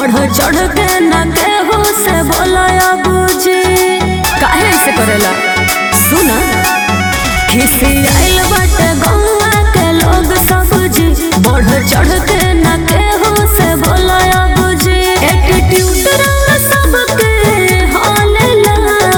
बढ़ चढ़ के न केहू से बोलाया बुझी काहे से करेला सुना खिसी आइल बाटे गौवा के लोग सब जी बढ़ चढ़ के न केहू से बोलाया बुझी एटीट्यूड रंग सबके हालेला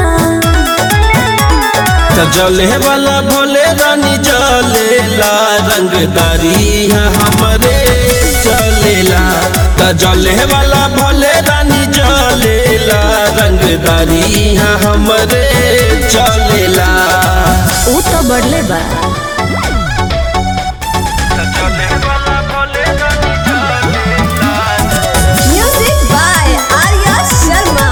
त जले वाला भोले रानी जलेला रंगदारी है हमरे चलेला त जले वाला भोले रानी जलेला रंगदारी है हमरे चलेला ऊ तो बढ़ले बा Music by Arya Sharma.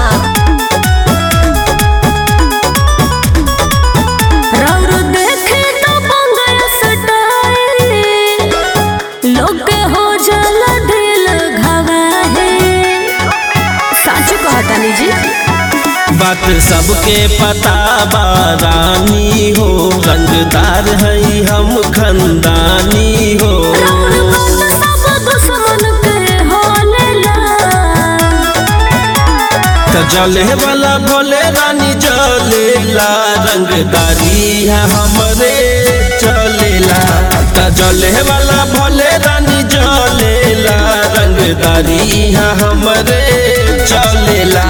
रौर देखे तो पंगया सटाए लोग के हो जल दिल घवाहे साचो कहतानी जी बात सबके पता बा रानी हो रंगदार है हम खंदानी हो रौर बात सब दुश्मन के होलेला त जले वाला भोले रानी जलेला रंगदारी है हमरे चलेला त जले वाला भोले रानी जलेला रंगदारी है हमरे चलेला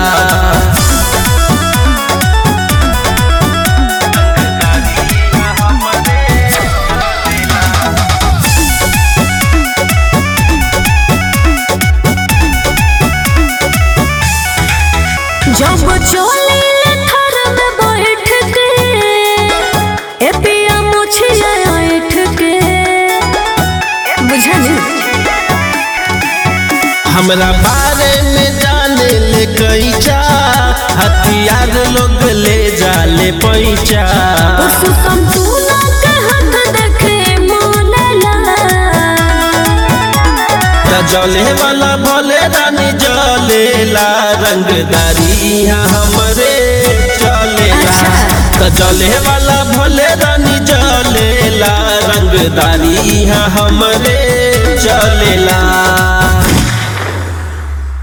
जब चोली ले थर में बैठ के ए पिया मुछिया ऐठ के बुझनी हमरा बारे में जाने ले कैचा हथियार लोग ले जाले पैचा पुरुषोत्तम तू ना के हाथ देखे मोलेला त जले वाला भोले रानी जलेला रंगदारी है हमरे चलेला त जले वाला भोले रानी जलेला रंगदारी है हमरे चलेला